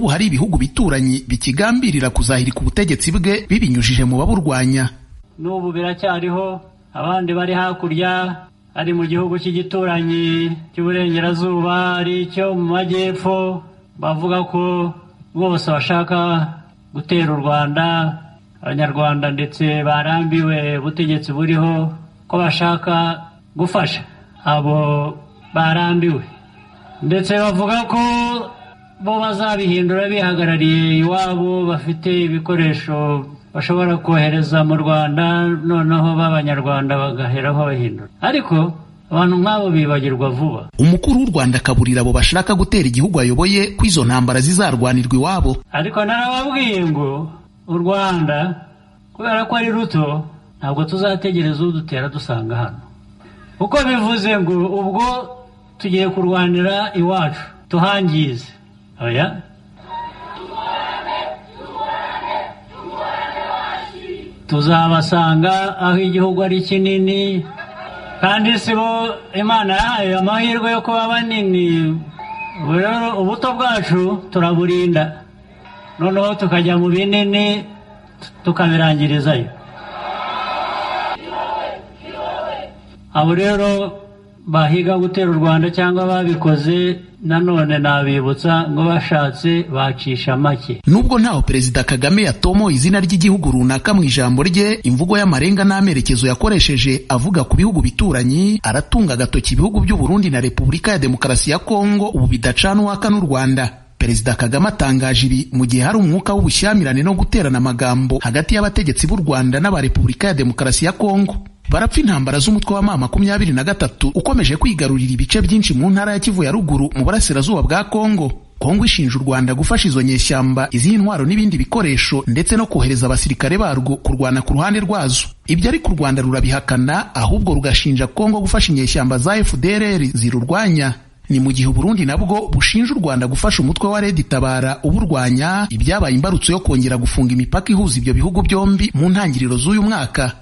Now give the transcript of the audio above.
ubu hari ibihugu bituranyi bikigambirira kuzahirika ubutegetsi bwe bibinyujije mu baburwanya n'ubu biracyariho abandi bari hakurya ari mu gihugu cy'igituranyi cy'uburengerazuba ari icyo mu majyepfo bavuga ko bose bashaka gutera u rwanda abanyarwanda ndetse barambiwe ubutegetsi buriho ko bashaka gufasha abo barambiwe ndetse bavuga ko bo bazabihindura bihagarariye iwabo bafite ibikoresho bashobora kohereza mu rwanda noneho b'abanyarwanda bagaheraho bahindura ariko abantu nk'abo bibagirwa vuba umukuru w'u rwanda akaburira abo bashaka gutera igihugu ayoboye ko izo ntambara zizarwanirwa iwabo ariko narababwiye ngo u rwanda kubera ko ari ruto ntabwo tuzategereza udutera dusanga hano uko bivuze ngo ubwo tugiye kurwanira iwacu tuhangize oya tuzabasanga aho igihugu ari kinini kandi si bo imana yahaye amahirwe yo kuba banini rero ubuto bwacu turaburinda noneho tukajya mu binini tukabirangirizayo abo rero bahiga gutera u rwanda cyangwa babikoze nanone nabibutsa ngo bashatse bacisha make nubwo ntaho perezida kagame yatomoye izina ry'igihugu runaka mu ijambo rye imvugo y'amarenga n'amerekezo yakoresheje avuga ku bihugu bituranyi aratunga agatoki ibihugu by'u burundi na repubulika ya demokarasi ya kongo ubu bidacana uwaka n'u rwanda perezida kagame atangaje ibi mu gihe hari umwuka w'ubushyamirane no guterana amagambo hagati y'abategetsi b'u rwanda n'aba repubulika ya demokarasi ya kongo barapfa intambara z'umutwe wa ma makumyabiri na gatatu ukomeje kwigarurira ibice byinshi mu ntara ya kivu ya ruguru mu burasirazuba bwa kongo kongo ishinja u rwanda gufasha izo nyeshyamba izihe intwaro n'ibindi bikoresho ndetse no kohereza abasirikare barwo kurwana ku ruhande rwazo ibyo ariko u rwanda rurabihakana ahubwo rugashinja kongo gufasha inyeshyamba za fdr zirurwanya ni mu gihe uburundi nabwo bushinja u rwanda gufasha umutwe wa redi tabara uburwanya ibyabaye imbarutso yo kongera gufunga imipaka ihuza ibyo bihugu byombi mu ntangiriro z'uyu mwaka